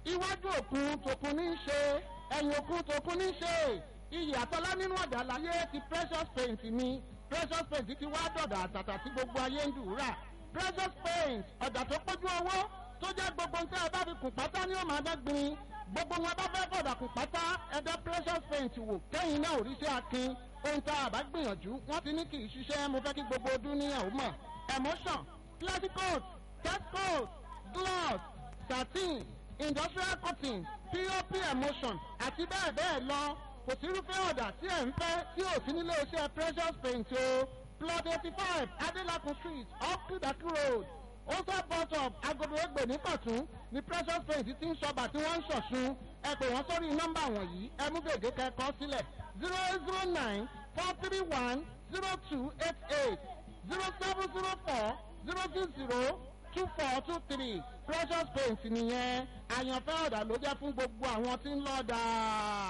iwájú òkun tòkun ní í ṣe ẹ̀yìn òkun tòkun ní í ṣe iyì àtọ́lá nínú ọ̀dà láyé ti precious paint ni precious paint ti wá dọ̀dà àtàtà tí gbogbo ayé ń dùúrà precious paint ọ̀dà tó pójú owó tó jẹ́ gbogbo nǹkan ẹ bá fi kùn pátá ní òmà dẹ́gbin gbogbo wọn bá fẹ́ fọ̀dà kùn pátá ẹ̀dá precious paint wò kẹ́yìn náà òrìṣẹ́ akin ohun tá a bá gbìyànjú wọ́n ti ní kì í ṣiṣẹ́ mo fẹ́ kí gbogbo ọdún ní ẹ̀ ó mọ̀ emotion plastic coat test coat gloss satin industrial cotton pop emotion àti bẹ́ẹ̀ bẹ́ẹ̀ lọ kò sí irúfẹ́ ọ̀dà tí ẹ̀ ń fẹ́ tí ò sí nílé iṣẹ́ precious paint o plot eighty five adelakun street off kudaki road ose bus stop agodo egbe ní kọ̀tún ni precious paint ti ń ṣọba tí wọ́n ń ṣọ̀ṣun ẹ pè wọ́n sórí nọ́mbà wọ̀nyí ẹ mú gègé kẹ́kọ̀ọ́ sílẹ̀ zero eight zero nine four three one zero two eight eight zero seven zero four zero six zero two four two three precious paint nìyẹn àyànfẹ́ ọ̀dà ló jẹ́ fún gbogbo àwọn tí ń lọ́ọ́ dáa.